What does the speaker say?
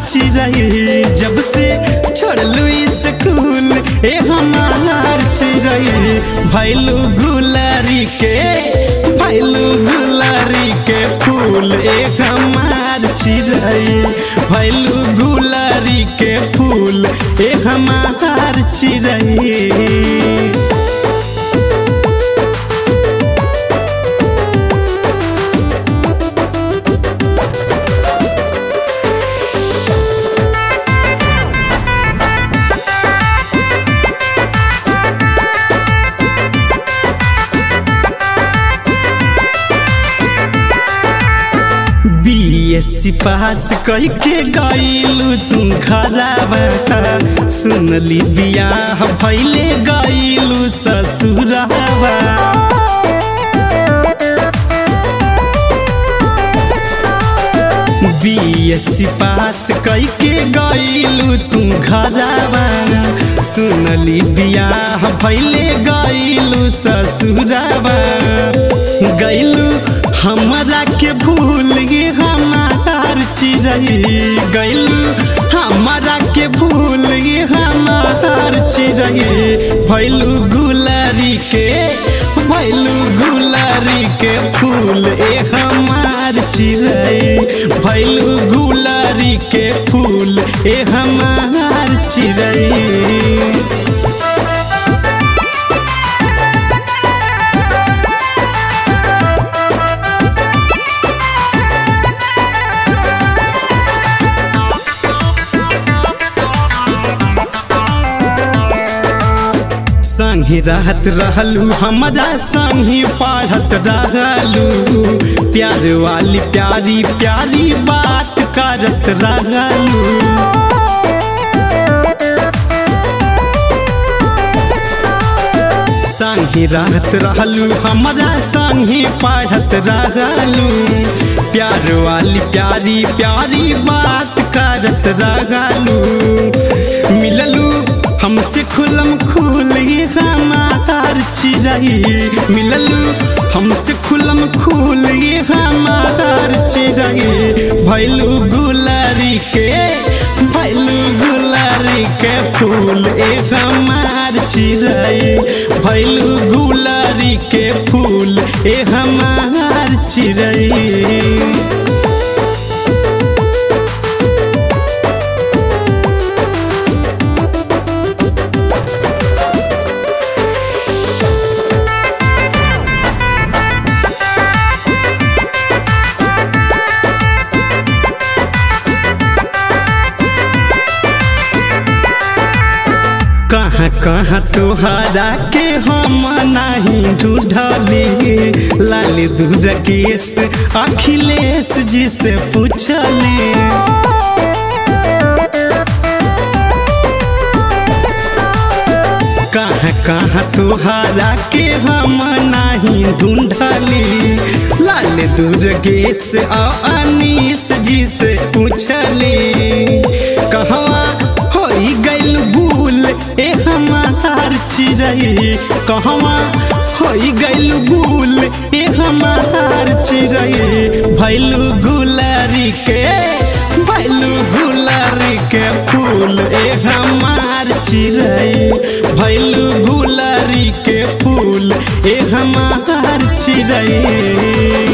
चिड़ै जब से छोड़लू स्कूल ए हमार चिड़ै भैलू गुलारी के भैलू गुलारी के फूल ए हमार चिड़ै भैलू गुलारी के फूल ए हमार चिड़ै बीएससी पास करके गईलू तू घरावा सुनली बियाह भैले गईलू ससुरावा बीएससी पास करके गईलू तू घरावा सुनली बियाह भैले गईलू ससुरावा गईलू हमरा के भूल गे हमार चिड़ै गईलू हमरा के भूल गे हमार चिड़ै भैलू गुलारी के भैलू गुलारी के फूल ए हमार चिड़ै भैलू गुलारी के फूल ए हमार चिड़ै संगी रहत रहलू हमरा संगी पढ़त रहलू प्यार वाली प्यारी प्यारी बात करत रहलू संगी रहत रहलू हमरा संगी पढ़त रहलू प्यार वाली प्यारी प्यारी बात करत रहलू मिललू हमसे खुलम खुल हमार चिड़ै मिललू हमसे खुलम खुल हमार चिड़ै भैलू गुलारी के भैलू गुलारी के फूल ए हमार चिड़ै भैलू गुलारी के फूल ए हमार चिड़ै कहाँ कहाँ तोहरा के हम नहीं ढूंढली लाल दूर केस अखिलेश जी से पूछली कहाँ कहाँ तोहरा के हम नहीं ढूंढली लाल दुर्गेश अनीस जी से पूछली कहवा हो गैल भूल ए हमार चिड़ै कहवा हो गैल भूल ए हमार चिड़ै भैलू गुलारी के भैलू गुलारी के फूल ए हमार चिड़ै भैलू गुलारी के फूल ए हमार चिड़ै